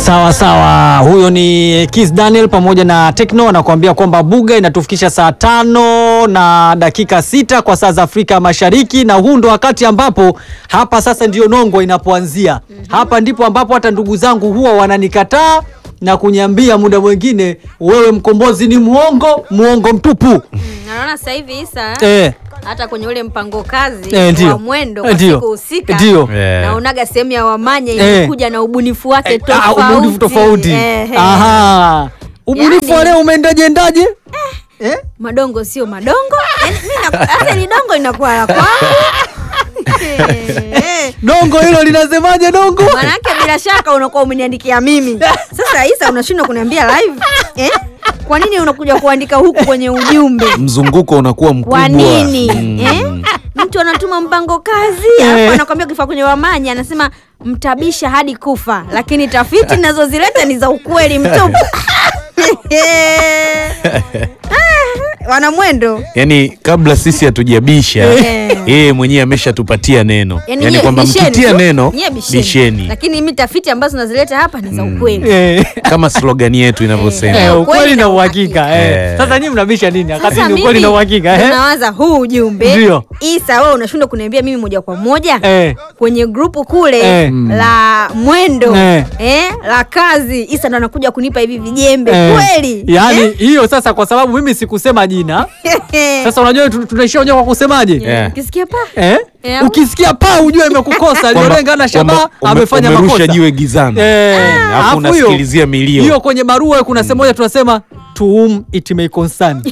Sawa sawa, huyo ni Kiss Daniel pamoja na Tekno anakuambia kwamba Buga inatufikisha saa tano na dakika sita kwa saa za Afrika Mashariki, na huu ndo wakati ambapo hapa sasa ndio nongo inapoanzia. Hapa ndipo ambapo hata ndugu zangu huwa wananikataa na kuniambia muda mwingine, wewe mkombozi ni muongo, muongo mtupu. Mm, naona sasa hivi Isa Eh, hata kwenye ule mpango kazi Eh, ndio. wa mwendo Eh, kwa ndio. siku husika Ndio. Eh. naonaga sehemu ya Wamanya Eh. ilikuja na ubunifu wake ah, tofauti. ubunifu tofauti. Eh, eh. Aha, ubunifu Yaani- wa leo umeendaje endaje? Eh? Madongo sio madongo. Yaani mimi na- Sasa ni dongo inakuwa la kwangu. Eh. Dongo hilo linasemaje dongo? Manake bila shaka unakuwa umeniandikia mimi. Sasa Isa unashindwa kuniambia live. Eh? Kwa nini unakuja kuandika huku kwenye ujumbe? mzunguko unakuwa mkubwa. Kwa nini? Mm. Eh? Mtu anatuma mpango kazi Eh. alafu anakwambia ukifika kwenye Wamanya anasema mtabisha hadi kufa, lakini tafiti ninazozileta ni za ukweli mtupu. Ah, Wanamwendo Yaani kabla sisi hatujabisha Eh. yeye mwenyewe ameshatupatia neno, Yaani yaani nyie kwamba bisheni mkitia tu, neno nyie bisheni. bisheni, Lakini mimi tafiti ambazo nazileta hapa ni za ukweli. Eh. kama slogani yetu inavyosema. Eh, ukweli ukweli na na uhakika eh. Eh. Sasa nyinyi mnabisha nini? Wakati Sasa ni ukweli mimi na uhakika eh? unawaza huu ujumbe Ndio. Isa, wewe unashindwa kuniambia mimi moja kwa moja Eh. kwenye grupu kule Eh. la mwendo Eh. eh, la kazi. Isa ndo anakuja kunipa hivi vijembe Eh. kweli Yaani Eh? hiyo sasa kwa sababu mimi sikusema jina. Sasa unajua tu- tunaishia wenyewe kwa kusemaje? Yeah. Ukisikia pa Eh? Eh, Ukisikia paa ujue imekukosa. Kwamba- Aliolenga na shabaha kwamba ume- amefanya umerusha makosa. jiwe gizani. Eh, Alafu alafu hiyo- unasikilizia milio. Hiyo kwenye barua kuna sehemu moja tunasema to whom it may concern.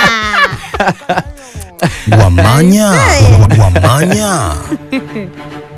Wamanya, Wamanya.